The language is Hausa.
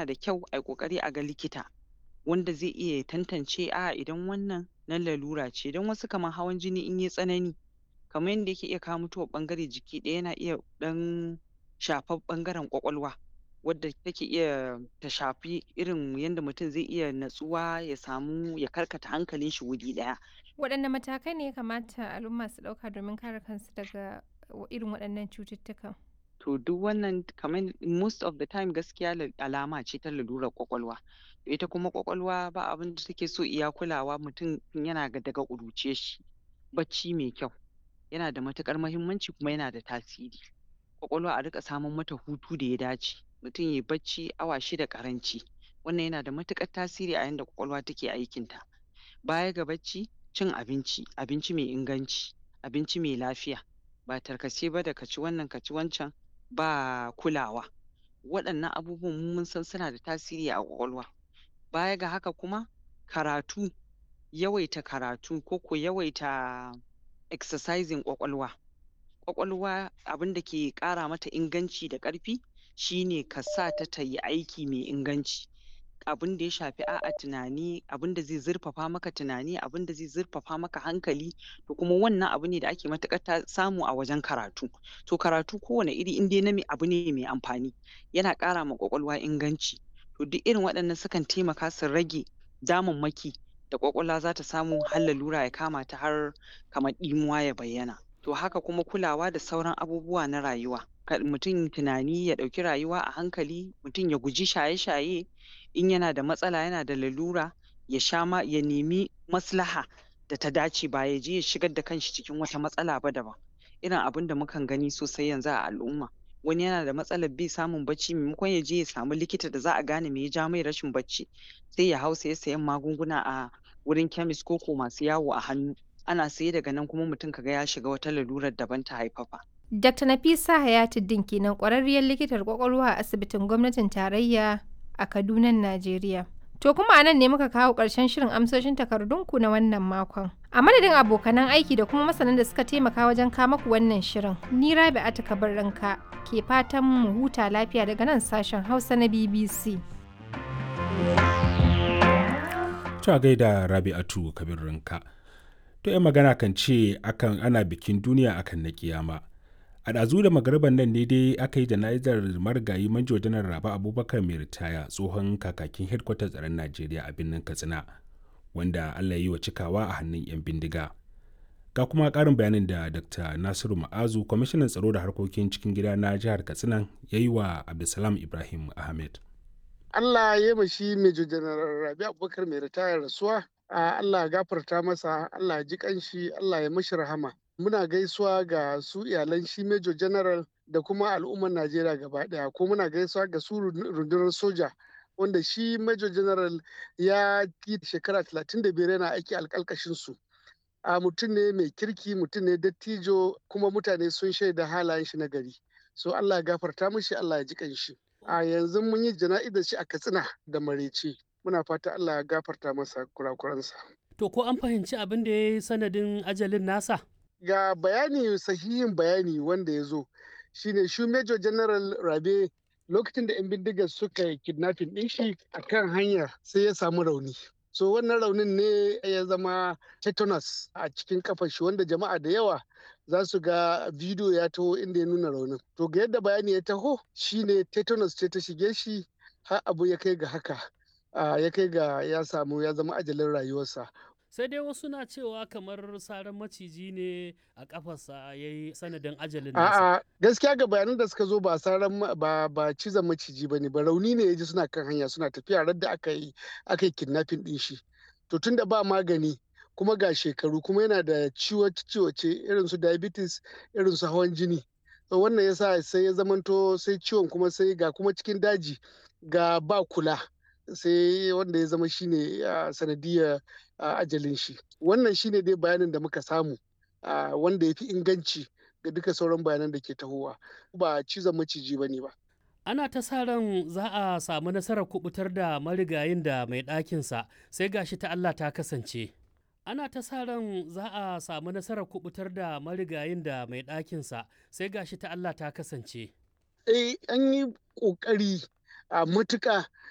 yana da kyau ai ƙoƙari a ga likita wanda zai iya tantance a'a idan wannan na lalura ce don wasu kamar hawan jini in yai tsanani kamar yanda yake iya kawo mutuwar ɓangare jiki ɗaya yana iya ɗan shafar ɓangaren ƙwaƙwalwa wadda take iya ta shafi irin yanda mutum zai iya natsuwa ya samu ya karkata hankalin shi wuri ɗaya. Waɗanne matakai ne ya kamata al'umma su ɗauka domin kare kansu daga irin waɗannan cututtukan? To duk wannan kamar most of the time gaskiya alama ce ta lalurar ƙwaƙwalwa. Ita kuma ƙwaƙwalwa ba abin da take so iya kulawa mutum tun yana daga ƙuruciyar shi. Bacci mai kyau yana da matuƙar muhimmanci kuma yana da tasiri. Ƙwaƙwalwa a riƙa saman mata hutu da ya dace, mutum yai bacci awa shida ƙaranci, wannan yana da matuƙar tasiri a yanda ƙwaƙwalwa take aikin ta. Baya ga bacci, cin abinci, abinci mai inganci, abinci mai lafiya, ba tarkace ba da ka ci wannan ka ci wancan ba kulawa. Waɗannan abubuwan mu mun san suna da tasiri a ƙwaƙwalwa. Baya ga haka kuma karatu, yawaita karatu ko ko yawaita exercising ƙwaƙwalwa. Ƙwaƙwalwa abin da ke ƙara mata inganci da ƙarfi shi ne ka sa ta ta yi aiki mai inganci. Abin da ya shafi a'a tunani, abin da zai zurfafa maka tunani, abin da zai zurfafa maka hankali to kuma wannan abu ne da ake matuƙar samu a wajen karatu. To karatu kowane iri in dai na abu ne mai amfani yana ƙara ma ƙwaƙwalwa inganci. To duk irin waɗannan sukan taimaka su rage damammaki da ƙwaƙwalwa za ta samu har lalura ya kama ta har kamar ɗimuwa ya bayyana. To haka kuma kulawa da sauran abubuwa na rayuwa. Kar mutum tunani ya ɗauki rayuwa a hankali, mutum ya guji shaye-shaye, in yana da matsala yana da lalura ya sha ma ya nemi maslaha da ta dace ba ya je ya shigar da kan shi cikin wata matsala ba daban. Irin abin da mukan gani sosai yanzu a al'umma. Wani yana da matsalar bai samun bacci maimakon ya je ya samu likita da za a gane me ya ja mai rashin bacci sai ya hau saye sayen magunguna a wurin chemist ko ko masu yawo a hannu. Ana saye daga nan kuma mutum ka ga ya shiga wata lalurar daban ta haifafa. Dr. Nafisa Hayatuddin kenan ƙwararriyar likitar ƙwaƙwalwa a asibitin gwamnatin tarayya a Kadunan Najeriya. To kuma a nan ne muka kawo ƙarshen shirin amsoshin takardunku na wannan makon. A madadin abokanan aiki da kuma masanan da suka taimaka wajen kawo maku wannan shirin, ni Rabi'atu Kabirranka ke fatan mu huta lafiya daga nan sashen Hausa na BBC. Ta gaida Rabi'atu Kabirranka. To 'yan magana kan ce akan ana bikin duniya akan na kiyama. a ɗazu da magariban nan ne dai aka yi jana'izar marigayi manjo janar raba abubakar mai ritaya tsohon kakakin hedkwatar tsaron najeriya a birnin katsina wanda allah yi wa cikawa a hannun 'yan bindiga ga kuma ƙarin bayanin da dr nasiru ma'azu kwamishinan tsaro da harkokin cikin gida na jihar katsina ya yi wa abdulsalam ibrahim ahmed allah ya yi shi major janar rabi abubakar mai ritaya rasuwa allah ya gafarta masa allah ya ji kanshi allah ya mashi rahama muna gaisuwa ga su iyalan shi Major General da kuma al'ummar Najeriya gaba daya ko muna gaisuwa ga su rundunar soja wanda shi Major General ya yi shekara 35 yana aiki alkalkashin su. A mutum ne mai kirki mutum ne dattijo kuma mutane sun shaida halayen shi na gari. So Allah ya gafarta mishi Allah ya ji kanshi. A yanzu mun yi jana'izar shi a Katsina da Marece. Muna fata Allah ya gafarta masa kurakuransa. To ko an fahimci abin da ya yi sanadin ajalin nasa? ga bayani sahihin bayani wanda ya zo shine shi major general rabe lokacin da 'yan bindigar suka yi kidnapping ɗin shi a kan hanyar sai ya samu rauni so wannan raunin ne ya zama tetanus a cikin kafar shi wanda jama'a da yawa za su ga bidiyo ya taho inda ya nuna raunin to ga yadda bayani ya taho shine tetanus ce ta shige shi har abu ya kai ga haka ya kai ga ya samu ya zama ajalin rayuwarsa sai dai wasu na cewa kamar saran maciji ne a kafarsa ya yi sanadin ajalin nasa. A'a gaskiya ga bayanan da suka zo ba saran ba ba cizon maciji bane ba rauni ne ya ji suna kan hanya suna tafiya rar da aka yi aka yi kidnapping din shi. To tun da ba magani kuma ga shekaru kuma yana da ciwo ciwoce irin su diabetes irin su hawan jini. To wannan yasa sai ya zamanto sai ciwon kuma sai ga kuma cikin daji ga ba kula. sai wanda ya zama shine sanadiyar ajalin shi wannan shine dai bayanin da muka samu wanda ya fi inganci ga duka sauran bayanan da ke tahowa ba cizon maciji ba ne ba ana ta sa ran za a samu nasarar kubutar da marigayin da mai ɗakinsa sai gashi ta Allah ta kasance ana ta sa ran za a samu nasarar kubutar da marigayin da mai ɗakinsa sai gashi ta Allah ta kasance eh an yi ƙoƙari a matuƙa